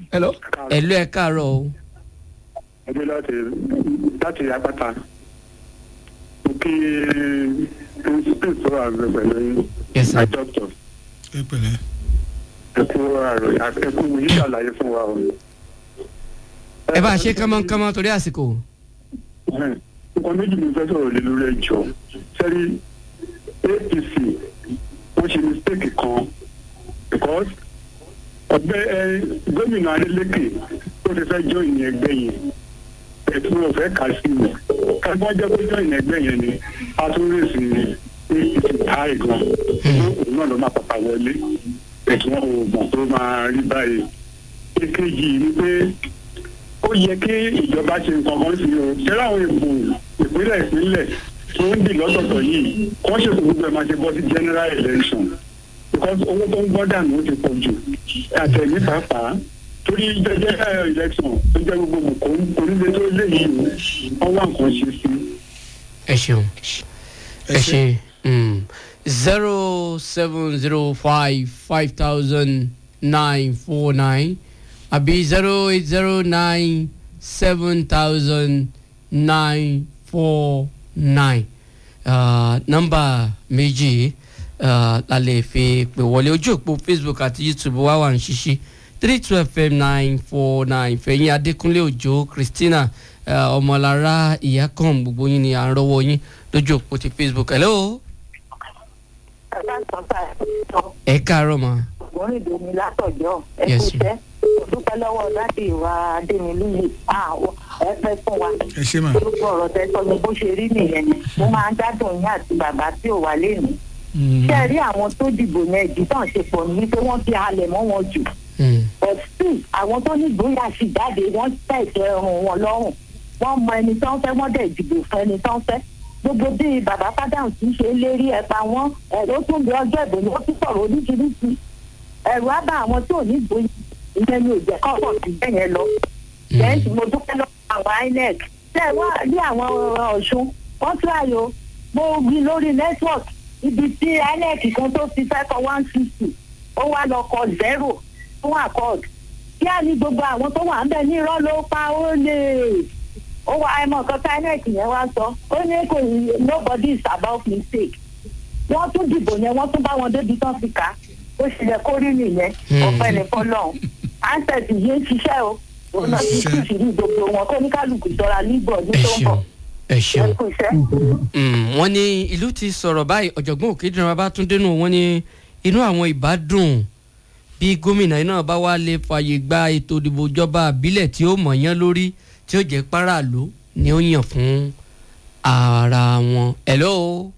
hello ẹ̀lú ẹ̀ káàárọ̀ o ẹgbẹ́ láti láti apáta mo kí principal sọ̀rọ̀ àgbẹ̀ pẹ̀lú Yes, sir. my doctor ẹ pẹ̀lẹ́. ẹkú àrò ẹkú yìí ṣàlàyé fún wa o. ẹ bá a ṣe kánmọ́kánmọ́ torí àsìkò nǹkan méjì ni mo fẹ́ sọ̀rọ̀ lé lórí ẹjọ́ sẹ́rí apc wọ́n ṣe mistake kan because ọgbẹ́ ẹ gómìnà adeleke tó ti fẹ́ join ẹgbẹ́ yẹn ẹ̀tún wọn fẹ́ kà sí mi kágbọ́n jẹ́ pé join ẹgbẹ́ yẹn ni a tún rè sí apc táì gan òun náà ló máa pàpà wọlé ẹ̀tún wọn ò mọ̀ tó máa rí báyìí èkejì ni pé ó yẹ kí ìjọba ṣe nǹkan kan sí o ṣẹlẹ àwọn ìbò ìpínlẹ̀ ìpínlẹ̀ tó ń dì lọ́tọ̀ọ̀tọ̀ yìí kọ́ ṣètò gbogbo ẹ̀ máa ṣe bọ́ sí general election because owó tó ń gbọ́ dànù ó ti pọ̀ jù àtẹ̀mí pàápàá torí general election tó jẹ́ gbogbo kò kò nílé tó léyìí o wọ́n wá nǹkan ṣe sí. ẹ ṣeun ẹ ṣe zero seven zero five five thousand nine four nine àbí zero eight zero nine seven thousand nine four nine nọ́mbà méjì uh, la lè fi pè wọlé ojú òpó facebook àti youtube wá wà ń ṣiṣẹ́ three two fm nine four nine fẹ̀yìn adékúnlé òjò christina uh, ọmọlára ìyákan gbogbo yín ni à ń rọwọ́ yín lójú òpó ti facebook hello ẹ káàárọ̀ ma ògbóǹdè mi látọ̀jọ́ ẹ Yes, kú iṣẹ́ dúpẹ́ lọ́wọ́ dáàdì wa adémilúyè àwọn ẹ fẹ́ fún wa ẹ ṣe mà. orúkọ ọ̀rọ̀ tẹ sọ ni bó ṣe rí nìyẹn mo máa ń gbádùn yín àti bàbá tí ò wá lénìí ṣé ẹ rí àwọn tó dìbò yẹn ìdí tán ṣe pọ̀ ní pé wọ́n fi halẹ̀ mọ́ wọn jù Mm, but still àwọn tó ní ìgboyà sì jáde wọ́n tẹ̀sẹ̀ ọrùn wọn lọ́rùn wọ́n mọ ẹni tó ń fẹ́ wọ́n dẹ̀ dìbò fún ẹni tó ń fẹ́ gbogbo bí bàbá fádàǹ tí ń ṣe lérí ẹ̀pa wọn ẹ̀rọ tún bí ọjọ́ ìbò ni wọ́n tún sọ̀rọ̀ oríṣiríṣi ẹ̀rù á bá àwọn tó ní ìgboyà ìyẹn ni ò jẹ́ kọ́pọ̀ sí bẹ́ẹ̀ yẹn lọ bẹ́ẹ̀ mo dúpẹ́ lọ́wọ́ àwọn inec tẹ́ ẹ wá rí àwọn ọ̀ṣun wọ́n tíráyò o mo wí lórí network ibi tí inec kan tó ti fẹ́ kọ one sixty ó wá lọ kọ zero fún accord kí á ní gbogbo àwọn tó wà ń bẹ̀ ní irọ́ ló pa ó lè ó wá ẹ mọ̀ nǹkan tí inec yẹn wá sọ ó ní kò nobody is about mistake wọ́n tún dìbò yẹn wọ́n tún bá wọn débi tán fi kà á ó sì yẹ kó rí nìyẹn ọ̀pẹ nìkan lọ́hùn ansẹ̀tì yìí ń ṣiṣẹ́ o òun náà ti Ṣiṣẹ́. kú sí ní gbogbo wọn kó ní kálukú ṣọra nígbọ̀ ní ẹ tó ń bọ̀ ṣeun ẹ ẹ ṣeun kú iṣẹ́. Mm, wọ́n ní ìlú ti sọ̀rọ̀ báyìí ọ̀jọ̀gbọ́n òkèdèrè babátúndé nù wọ́n ní inú àwọn ìbádùn bí gómìnà náà bá wá lè fààyè gba ètò ìdìbò ìjọba àbílẹ̀ tí ó mọ̀ yán lórí tí ó jẹ́ páràlú ni ó yàn fún ara wọn. hello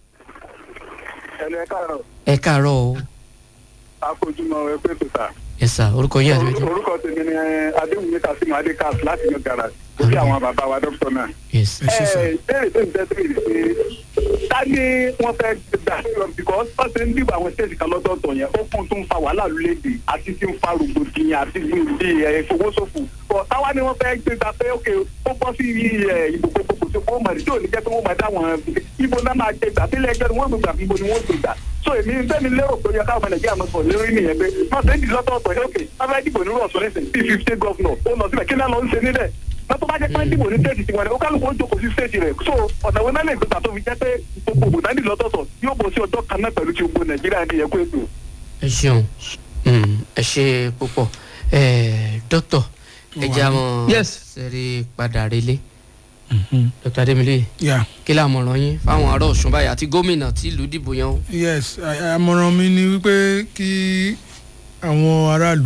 ẹnu ẹ káàárọ̀ ẹ káàárọ̀ o àfojúmọ́ ẹgbẹ́ pèsè. ẹ sà orúkọ yín àti méjì. orúkọ tèmi ni adéwùmí kasimu adékas láti yan gara lórí àwọn bàbá wa dókítà náà. yes ẹ ṣe sà. ẹ bẹ́ẹ̀ bẹ́ẹ̀ bẹ́ẹ̀ bẹ́ẹ̀ pé ta ni wọ́n fẹ́ gbà lọ because wọ́n ti ń dìbò àwọn stéètì kan lọ́dọ̀ọ̀tọ̀ yẹn ó kún tó ń fa wàhálà lólédè àti tí ń fa rògbòdìyàn àti bí bí ẹ ìfowósòfò bọ̀ táwa ni wọ́n fẹ́ gbé ta pé ok ó bọ́ sí ẹ ìbò gbogbo tó kó mọ̀ tí ò ní jẹ́ pé wọ́n mọ̀ dáwọn ibo náà máa gbé gbà sílẹ̀ ẹgbẹ́ ni wọ́n gbé gbà ibo ni wọ́n gbé gbà so èmi fẹ́mi lérò pé yẹ káwọn nàìjíríà mọ̀ sọ̀rọ̀ lórí nìyẹn pé wọ́n ti ń di lọ́tọ̀ọ̀tọ̀ yẹn ok wọ́n fẹ́ dìbò nírú ọ̀sán nísìn bíi fifty governor ó lọ síbẹ̀ kí náà lọ ń ṣe níbẹ̀ wọ́n tó bá jẹ́ pé dìbò ní stéètì tiwọn ni ó kálukú ó jókòó sí stéètì rẹ̀ so ọ̀nà wo náà lè gbégbà tó fi jẹ́ pé gbogbo ògbò náà ní lọ́tọ̀ọ̀tọ̀ yóò bọ̀ sí ọjọ́ kan náà pẹ̀lú ti gbogbo nàìjíríà ní ẹ̀kọ́ ètò. ẹ ṣeun Mm, ẹ ṣe púpọ̀ ẹ dókítà ẹ jẹ́ àwọn Yes. sẹ́rí padà relé dókítà adémilé Yeah. kí làmọ̀ràn yín fáwọn ará ọ̀ṣun báyìí àti gómìnà tí ìlú dìbò yẹn o. yes à- àmọ̀ràn mi ni wípé kí àwọn aráàlú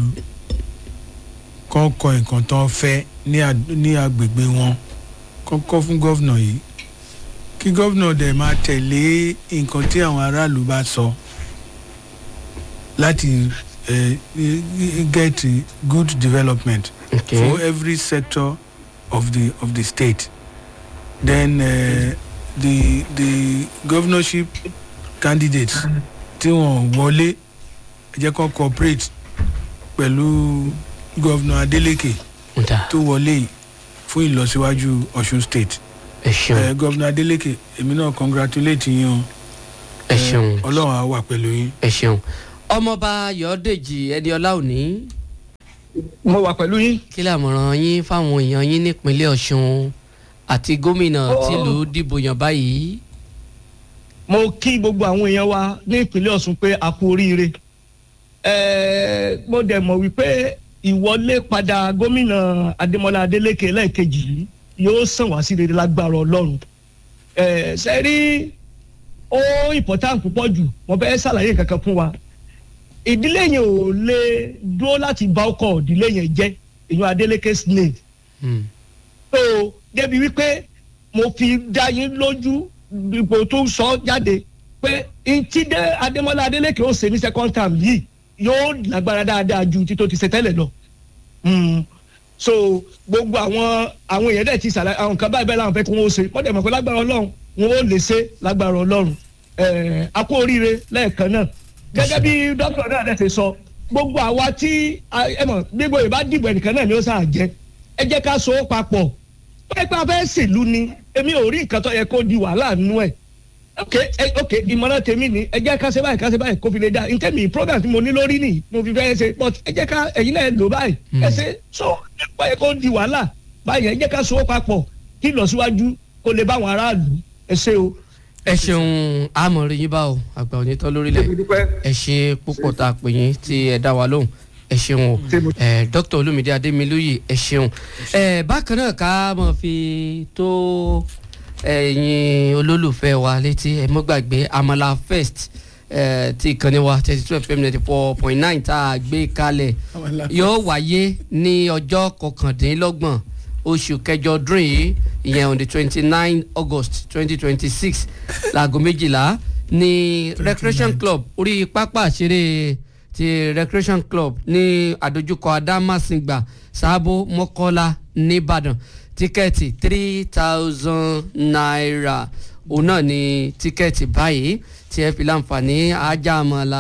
kan kọ nǹkan tó ń fẹ́ ní àd- ní agbègbè wọn kọ́kọ́ fún gọ́vnà yìí kí gọ́vnà dẹ̀ máa tẹ̀lé nǹkan tí àwọn aráàlú bá sọ láti eh, get good development Okay. for every sector of the of the state then uh, the the governorship candidates tí wọn wọlé ẹ jẹ́ kó cooperate pẹ̀lú governor adeleke nta tó wọlé yìí fún ìlọsíwájú ọ̀ṣun state ẹ ṣeun ẹ governor adeleke èmi náà congratulate yín o ẹ ṣeun ọlọ́run á wà pẹ̀lú yín. ẹ ṣeun ọmọọba yọ̀ọ́dèjì ẹniọlá òní mo wà pẹ̀lú yín. kí làmọ̀ràn yín fáwọn èèyàn yín nípínlẹ̀ ọ̀ṣun àti gómìnà Ó- tìlú dìbò yàn báyìí. mo kí gbogbo àwọn èèyàn wa ní ìpínlẹ̀ ọ̀ṣun pé a kú oríire Ẹ̀ẹ́, mo dẹ̀ mọ̀ wípé ìwọlé padà gómìnà adémọlá adélékè lẹ́ẹ̀kejì yìí yóò sàn wá sí rere lágbára ọlọ́run Ẹ̀ẹ́, ṣe rí ó important púpọ̀ jù mo fẹ́ ṣàlàyé kankan fún wa ìdílé yẹn ò lè dúró láti bá ọkọ̀ ìdílé yẹn jẹ́ èèyàn adélékè snake Hmm. so débi wípé mo fi dá yín lójú ipò tó sọ jáde pé ntí dé adémọlá adélékè ó ṣe ní second term yìí yóò lágbára dáadáa ju tí tó ti ṣe tẹ́lẹ̀ lọ Mm. so gbogbo àwọn àwọn èèyàn dẹ̀ ti ṣàlàyé àwọn nǹkan báyìí bẹ́ẹ̀ làwọn fẹ́ kí wọ́n ó ṣe wọ́n dẹ̀ mọ̀ pé lágbára ọlọ́run wọn ó lè ṣe lágbára ọlọ́run ẹ̀ẹ́ a kú oríire lẹ́ẹ̀kan náà gẹ́gẹ́ bí dókítà náà dẹ̀ ṣe sọ gbogbo àwa tí a- ẹ mọ̀ gbogbo ìbá dìbò ẹnìkan náà ni ó sáà jẹ ẹ jẹ́ ká so ó papọ̀ pẹ́pẹ́ afẹ́ ṣèlú ni èmi ò rí nǹkan tó yẹ kó di wàhálà nínú ẹ̀ ok ẹ ok ìmọ̀ràn tèmi ni ẹ jẹ́ ká ṣe báyìí ká ṣe báyìí kó fi lè dá nǹkan mi program tí mo ní lórí nìyí mo fi fẹ́ ṣe but ẹ jẹ́ ká ẹ̀yin náà lò báyìí ẹ ṣe so nípa yẹ kó di wàhálà báyìí ẹ jẹ́ ká so ó papọ̀ kí ìlọsíwájú kó lè bá àwọn aráàlú ẹ ṣe o. ẹ ṣeun àmọ̀rí yín bá o àgbà onítọ́ lórílẹ̀ ẹ ṣe púpọ̀ tá a pè yín tí ẹ dá wa lóhùn ẹ ṣeun o ẹ dr olumide ademilóye ẹ ṣeun ẹ bákan náà ká mọ̀ fi tó ẹ̀yin olólùfẹ́ wa létí ẹ mọ́ gbàgbé amala first ẹ ti ìkànnì wa thirty two fm ninety four point nine tá a gbé kalẹ̀ yóò wáyé ní ọjọ́ kọkàndínlọ́gbọ̀n oṣù kẹjọ ọdún yìí ìyẹn on the twenty nine august twenty twenty six láago méjìlá ní recreation club orí pápá àṣeré ti recreation club ní àdójúkọ adámàsìngbà sábó mọ́kọ́lá nìbàdàn tíkẹ́ẹ̀tì three thousand naira òun náà ni tíkẹ́ẹ̀tì báyìí tí ẹ fi láǹfààní ajáàmọ́lá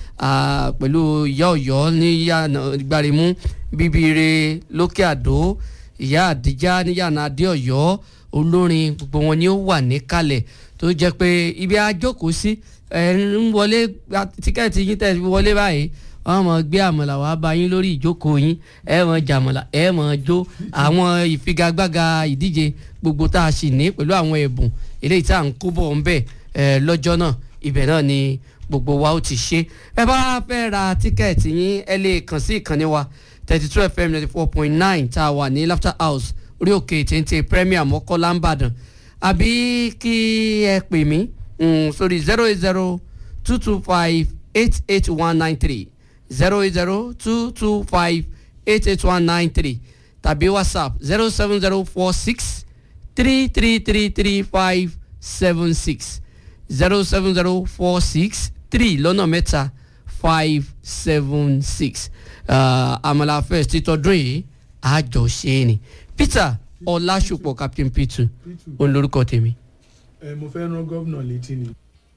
pẹ̀lú ìyá ọ̀yọ́ ní yànà gbàrímú bíbire lókè àdó ìyá àdíjá níyànà adéọ̀yọ́ olórin gbogbo wọn ni ó wà níkàlẹ̀ tó jẹ́ pé ibi àjókòó sí ẹ̀ ń wọlé gba tíkẹ́ẹ̀tì yín tẹ̀ fi wọlé báyìí wọ́n mọ̀ gbé àmàlà wàá bá yín lórí ìjókòó yín ẹ mọ̀ jàmàlà ẹ mọ̀ jó àwọn ìfigagbága ìdíje gbogbo tá a sì ní pẹ̀lú àwọn ẹ̀bùn eléyìí tá à ń kó bọ̀ ń bẹ̀ ẹ̀ lọ́jọ́ náà ibẹ̀ náà ni gbogbo wa ó ti ṣe ẹ bá fẹ́ ra tíkẹ́ẹ̀tì yín ẹ lè kàn sí ìkànnì wa thirty two fm ninety four point nine tá a wà ní laughter house orí òkè téńté premier mọ́kọ́lá ń bàdàn àbí kí ẹ pè mí sórí zero eight zero two two five eight eight one nine three zero eight zero two two five eight eight one nine three tàbí whatsapp zero seven zero four six three three three three five seven six zero seven zero four six three lọ́nà mẹ́ta five seven six àmàlà first títọ́dún yìí àjọṣe ni peter ọlásùpọ̀ captain p2 òun lórúkọ tèmi. ẹ mo fẹ́ rán gómìnà létí ni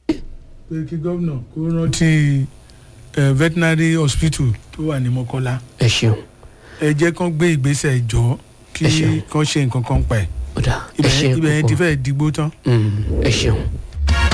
pé kí gómìnà kó rántí ẹ veterinary hospital tó wà ní mọ́kọ́lá ẹ ṣeun ẹ jẹ́ kán gbé ìgbésẹ̀ jọ kí Ẹ ṣeun. kán ṣe nǹkan kan pa ẹ̀ ó dà ẹ ibẹ̀ ṣe yẹn- ibẹ̀ yẹn ti púpọ̀ fẹ́ digbó tán. Mm, ẹ ṣeun